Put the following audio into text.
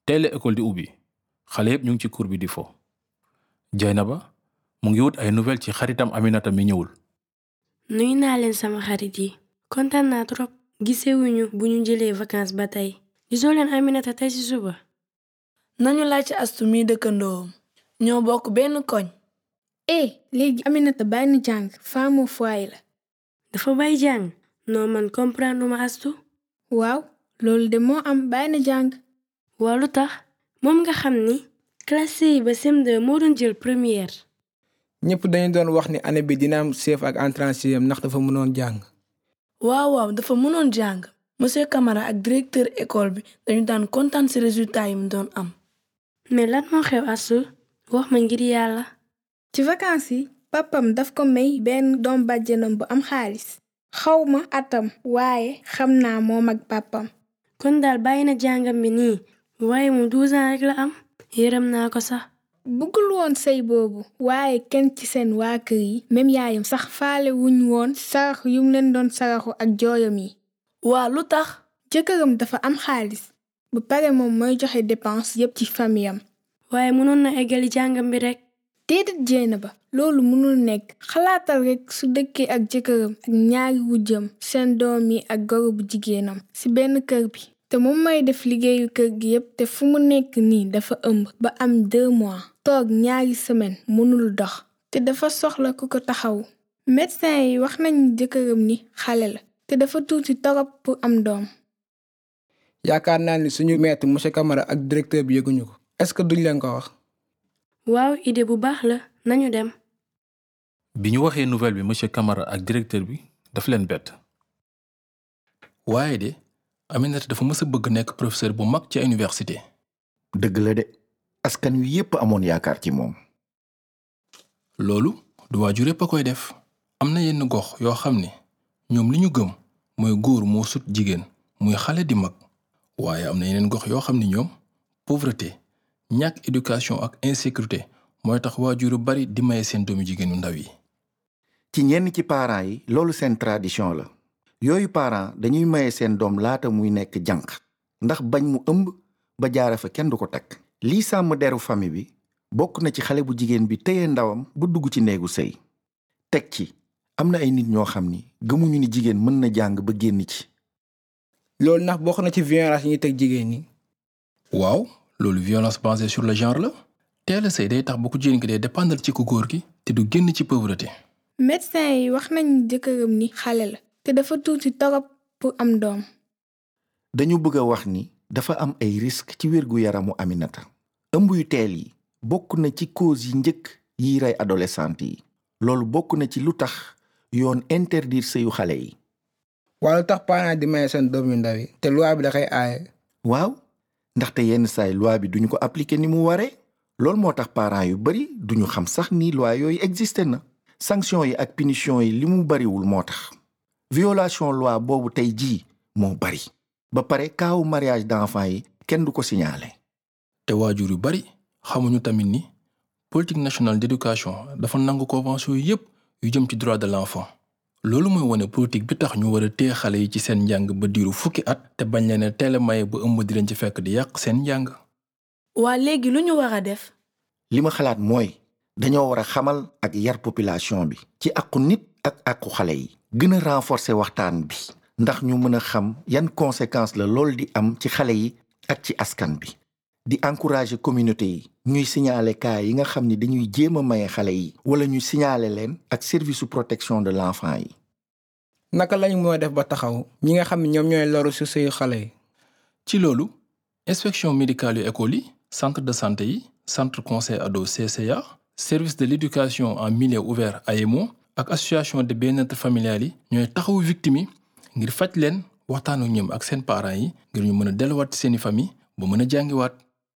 teel école di ubbi xale yépp ñu ngi ci cour bi di fo Jaynaba mu ngi wut ay nouvelle ci xaritam Aminata mi ñëwul nuyu naa leen sama xarit yi kontaan naa trop gisewuñu bu ñu jëlee vacances ba tey gisoo leen Aminata tey ci suba nañu laaj ci astu mi dëkkandoom ñoo bokk benn koñ eh léegi Aminata bàyyi na jàng femme au foyer la dafa bay jàng noo man comprendre ma astu waaw loolu de moo am bàyyi na jàng waa lu tax moom nga xam ni classe yi ba CM2 moo doon jël première ñëpp dañu doon wax ni année bi dina am chef ak entrée en sixième ndax dafa mënoon jàng waaw waaw dafa mënoon jàng monsieur Camara ak directeur école bi dañu daan kontaan ci résultat yi mu doon am mais lan moo xew astu wax ma ngir yàlla ci vacances yi papam daf ko may benn doom bàjjenam bu am xaalis xawma atam waaye xam naa moom ak papam kon daal bàyyi na jàngam bi nii waaye moom 12 ans rek la am yërëm naa ko sax bëggul woon sëy boobu waaye kenn ci seen waa kër yi même yaayam sax faale wuñ woon sarax yum leen doon saraxu ak jooyam yi waa lu tax jëkkëram dafa am xaalis ba pare moom mooy joxe dépense yépp ci famiyam waaye mënoon na eggali jàngam bi rek déedéet jéena ba loolu mënul nekk xalaatal rekk su dëkkee ak jëkkëram ak ñaari wujjam seen doom yi ak goro bu jigéenam ci benn kër bi te moom mooy def liggéeyu kër gi yépp te fu mu nekk nii dafa ëmb ba am deux mois toog ñaari semaine mënul dox te dafa soxla ku ko taxaw médecin yi wax nañu jëkkëram ni xale la te dafa tuuti torop pour am doom yaakaar naa ni suñu maître monsieur Camara ak directeur bi yëguñu ko est-ce que duñ leen ko wax waaw idée bu baax la nañu dem bi ñu waxee nouvelle bi monsieur Camara ak directeur bi daf leen bett waaye de Aminata dafa mës a bëgg nekk professeur bu mag ci université dëgg la de askan wi yépp amoon yaakaar ci moom loolu du waajur yépp a koy def am na yenn gox yoo xam ne ñoom li ñu gëm mooy góor moo sut jigéen muy xale di mag waaye am na yeneen gox yoo xam ne ñoom pauvreté ñàkk éducation ak insécurité mooy tax waajur yu bari di maye seen doomu jigéenu ndaw yi ci ñenn ci parents yi loolu seen tradition la yooyu parents dañuy maye seen doom laata muy nekk jànq ndax bañ mu ëmb ba jaare fa kenn du ko takk lii sàmm deru famille bi bokk na ci xale bu jigéen bi téye ndawam bu dugg ci néegu sëy teg ci am na ay nit ñoo xam ni gëmuñu ni jigéen mën na jàng ba génn ci loolu ndax bokk na ci violence yi ñuy teg jigéen ñi waaw loolu violence basée sur le genre la teel a sëy day tax ba ku jigéen ki day dépendre ci ku góor gi te du génn ci pauvreté médecin yi wax nañu jëkkëram ni xale la te dafa tuuti torop pour am doom dañu bëgg a wax ni dafa am ay risque ci wérgu yaramu Aminata ëmb yu teel yi bokk na ci cause yi njëkk yiy rey adolescente yi loolu bokk na ci lu tax yoon interdire sëyu xale yi wala lu tax parents di maye seen doom yu ndaw yi te loi bi da koy aaye waaw ndaxte yenn saay loi bi duñu ko appliquer ni mu waree loolu moo tax parents yu bari duñu xam sax ni loi yooyu existé na sanction yi ak punition yi li mu bariwul moo tax violation loi boobu tey jii moo bari ba pare kaawu mariage d'enfants yi kenn du ko signalé te waajur yu bari xamuñu tamit ni politique nationale d'éducation dafa nangu convention yépp yu jëm ci droit de l'enfant loolu mooy wane politique bi tax ñu war a téye xale yi ci seen njàng ba diiru fukki at te bañ leen a teel a maye ba ëmb di leen ci fekk di yàq seen njàng waa léegi lu ñu war a def li ma xalaat mooy dañoo war a xamal ak yar population bi ci àqu nit ak àqu xale yi gën a renforcer waxtaan bi ndax ñu mën a xam yan conséquences la loolu di am ci xale yi ak ci askan bi di encourager communauté yi ñuy signaler cas yi nga xam ni dañuy jéem a maye xale yi wala ñu signaler leen ak service de protection de l'enfant yi naka lañ moo def ba taxaw ñi nga xam ne ñoom ñooy loru ci sëyu xale yi ci loolu inspection médicale yu école yi centre de santé yi centre conseil ado CCA service de l'éducation en milieu ouvert AEMO ak association de bien-être familial yi ñooy taxawu victime yi ngir faj leen waxtaan ak ñoom ak seen parents yi ngir ñu mën a delluwaat ci seeni famille ba mën a jàngiwaat